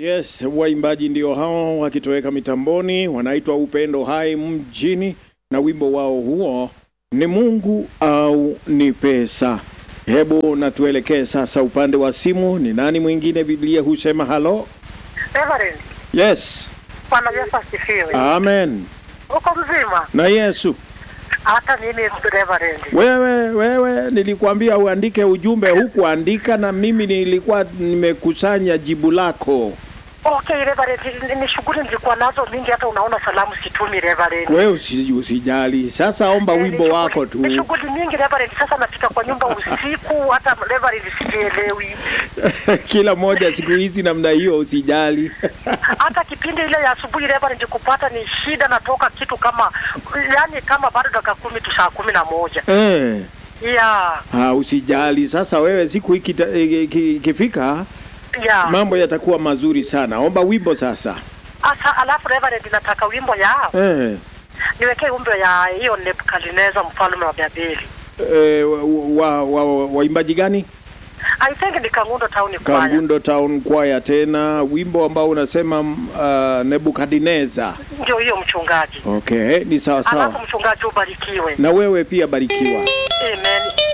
Yes, waimbaji ndio hao wakitoweka mitamboni, wanaitwa Upendo Hai Mjini, na wimbo wao huo ni Mungu au ni pesa. Hebu na tuelekee sasa upande wa simu. Ni nani mwingine? Biblia husema halo. Reverend, Yes, Bwana Yesu asifiwe. amen. Uko mzima? Na Yesu, Hata mimi Reverend. wewe wewe, nilikwambia uandike ujumbe, hukuandika, na mimi nilikuwa nimekusanya jibu lako. Okay, Reverend, ni- ni shughuli nilikuwa nazo mingi, hata unaona salamu situmi Reverend. Wewe usi, usijali. Sasa omba Eh, wimbo ni wako shughuli- tu. Ni shughuli mingi Reverend, sasa nafika kwa nyumba usiku, hata Reverend sijielewi. Kila moja siku hizi namna hiyo, usijali. Hata kipindi ile ya asubuhi Reverend kupata ni shida, natoka kitu kama yani kama bado dakika kumi tu saa kumi na moja. eh. Yeah, Ha, usijali. Sasa wewe siku hii kita- eh, ki- ikifika yeah. mambo yatakuwa mazuri sana. Omba wimbo sasa. Asa, alafu Reverend, nataka wimbo ya Eh. niwekee wimbo ya hiyo Nebukadneza mfalme wa Babeli. Eh, wa, wa, wa, waimbaji gani? I think ni Kangundo Town Choir. Kangundo Town Choir, tena wimbo ambao unasema uh, Nebukadneza. Ndio hiyo mchungaji. Okay, ni sawa Alafu sawa. mchungaji ubarikiwe. Na wewe pia barikiwa. Amen.